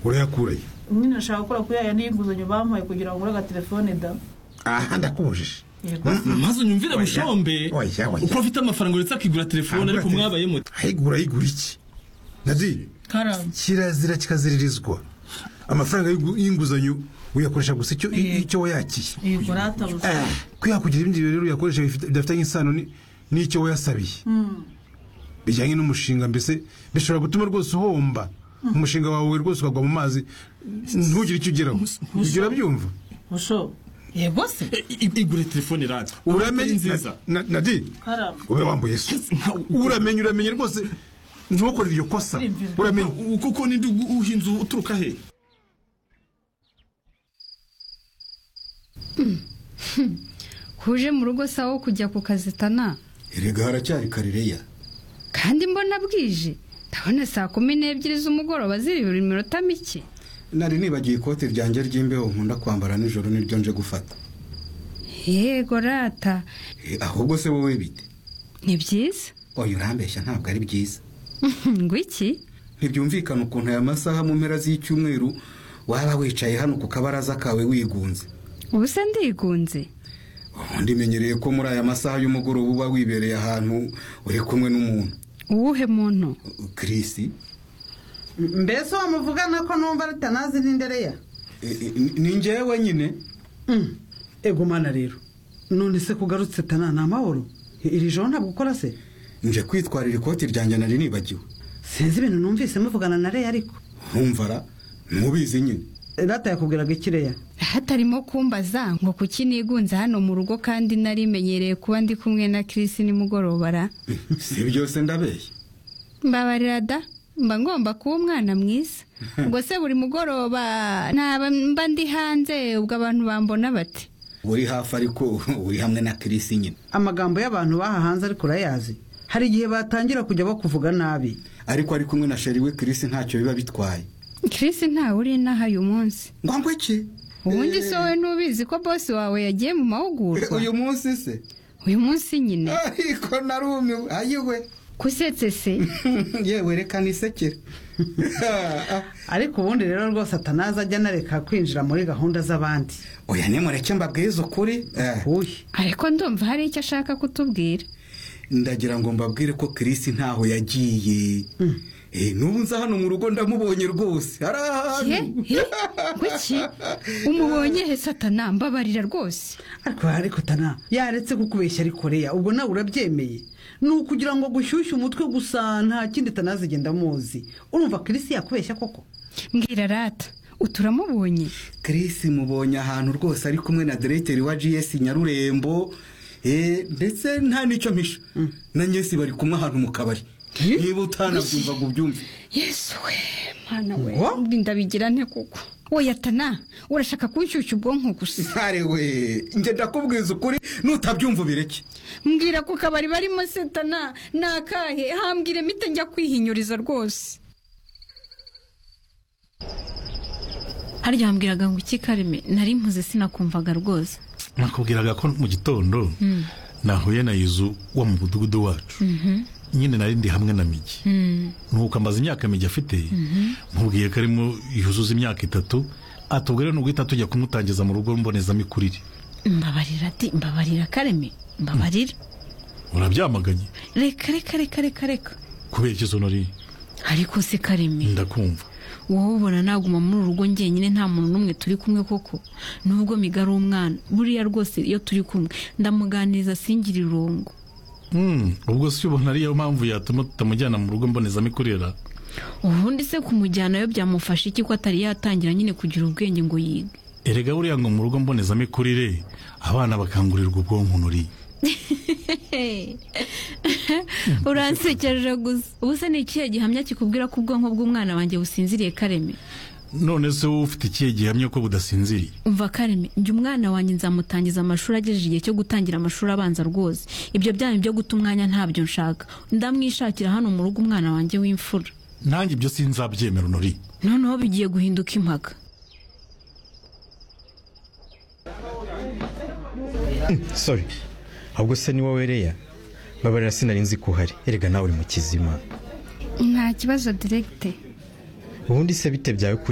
urayakuraye nyine nashaka gukora kuri ya yandi y'inguzanyo bampaye kugira ngo ngure agatelefone da aha ndakubujije yego maze unyumvire Oya, bushombe oya, oya. uko afite amafaranga uretse akigura telefone ariko mwabaye muto ayigura ayigura iki nadi karamba kirazira kikaziririzwa amafaranga y'ingu- y'inguzanyo uyakoresha gusa icyo Eh. icyo wayakiye yego ratabuze Eh, kwihakugira ibindi bintu rero uyakoresha bifite- bidafitanye isano ni- n'icyo wayasabiye bijyanye n'umushinga mbese bishobora gutuma rwose uhomba umushinga wawe rwose ukagwa mu mazi ntugire icyo ugeraho ibyo urabyumva busho yego se E, i- igure telefone radiyo uramenye nziza na- na- nadi karamba ube wambaye so uramenye uramenye rwose ntukore iryo kosa Uriyumvira. uramenye U- kuko ninde ugu- uha inzu uturuka he huje mu rugo sawa wo kujya ku kazi tana erega haracyari karereya kandi mbona bwije ndabona saa kumi n'ebyiri z'umugoroba ziri buri minota mike nari nibagiye ikoti ryanjye ry'imbeho nkunda kwambara nijoro niryo nje gufata yego rata Eh, ahubwo se wowe bite ni byiza oya urambeshya ntabwo ari byiza ngo iki ntibyumvikana ukuntu aya masaha mu mpera z'icyumweru waba wicaye hano ku kabaraza kawe wigunze ubu se ndigunze ubundi menyereye ko muri aya masaha y'umugoroba uba wibereye ahantu uri kumwe n'umuntu uwuhe muntu kirisi mbese uwo muvugana ko numva ritanazi n'indereya eh, eh, ni- ni njyewe nyine Mm. ego mana rero none se kugarutse tana ni amahoro iri joro ntabwo ukora se nje kwitwarira ikoti ryanjye nari nibagiwe sinzi ibintu numvise muvugana na reya ariko ntumvara ntubizi nyine rata yakubwiraga ikireya hatarimo kumbaza ngo kuki nigunze hano mu rugo kandi narimenyereye kuba ndi kumwe na Chris nimugoroba ra si byose ndabeshya mbabarira da mba ngomba kuba umwana mwiza ubwo se buri mugoroba ntaba mba ndi hanze ubwo abantu bambona bati uri hafi ariko uri hamwe na kirisi nyine amagambo y'abantu bahahanze ariko urayazi hari igihe batangira kujya bakuvuga nabi ariko ari kumwe na sheri we kirisi ntacyo biba bitwaye Chris ntawe uri inaha uyu munsi ngo ngwe ki ubundi si wowe ntubizi ko bosi wawe yagiye mu mahugurwa uyu munsi se uyu munsi nyine ariko narumiwe ayiwe kusetse se yewe reka nisekere ariko ubundi rero rwose atanazi ajya anareka kwinjira muri gahunda z'abandi oya nimureke mbabwize ukuri Eh, uyu ariko ndumva hari icyo ashaka kutubwira ndagira ngo mbabwire ko kirisi ntaho yagiye Eh, n'ubu nza hano mu rugo ndamubonye rwose hari he ahantu he kuki umubonye he satana mbabarira rwose ariko ariko tana yaretse kukubeshya ariko reya ubwo nawe urabyemeye ni ukugira ngo gushyushye umutwe gusa nta kindi tanazi igenda amuzi urumva kirisi yakubeshya koko mbwira rata uturamubonye kirisi mubonye ahantu rwose ari kumwe na diregiteri wa gs nyarurembo Eh, ndetse nta n'icyo mpisha na nyesi bari kumwe ahantu mu kabari niba utanabyumva ngo ubyumve yesu we mwana we Ngo? mbi ndabigira nte kuko wowe atana urashaka kunshyushya ubwonko gusa ntare we njye ndakubwiza ukuri nutabyumva ubireke mbwira ku kabari barimo satana ni akahe hambwire mite njya kwihinyuriza rwose harya wambwiraga ngo iki kareme nari mpuze sinakumvaga rwose nakubwiraga ko mu gitondo nahuye na yuzu wo mu mudugudu wacu nyine nari ndi hamwe na migi nuko ambaza imyaka migi afite mubwiye ko arimo yuzuza imyaka itatu atubwo rero nuguhita tujya kumutangiza mu rugo mbonezamikurire mbabarira ati mbabarira kareme mbabarira urabyamaganye reka reka reka reka reka kubera ikizo nari ariko se kareme ndakumva wowe ubona naguma muri uru rugo njyenyine nta muntu n'umwe turi kumwe koko nubwo miga ari umwana buriya rwose iyo turi kumwe ndamuganiriza singira irungu Mm, ubwo si ubona ariyo mpamvu yatuma tutamujyana mu rugo mbonezamikurira ubundi se kumujyanayo byamufasha iki ko atari yatangira nyine kugira ubwenge ngo yige erega buriya ngo mu rugo mbonezamikurire abana bakangurirwa ubwonko nuri uransekeje gusa ubu se ni ikihe gihamya kikubwira ko ubwonko bw'umwana wanjye businziriye kareme none se wowe ufite ikihe gihamya ko budasinziriye umva kareme njye umwana wanjye nzamutangiza amashuri agejeje igihe cyo gutangira amashuri abanza rwose ibyo byanyu byo guta umwanya ntabyo nshaka ndamwishakira hano mu rugo umwana wanjye w'imfura nanjye ibyo sinzabyemera nuri noneho bigiye guhinduka impaka sorry ahubwo se ni wowe reya babarira sinari nzi ko uhari erega nawe uri mu kizima nta kibazo diregite ubundi se bite byawe kuri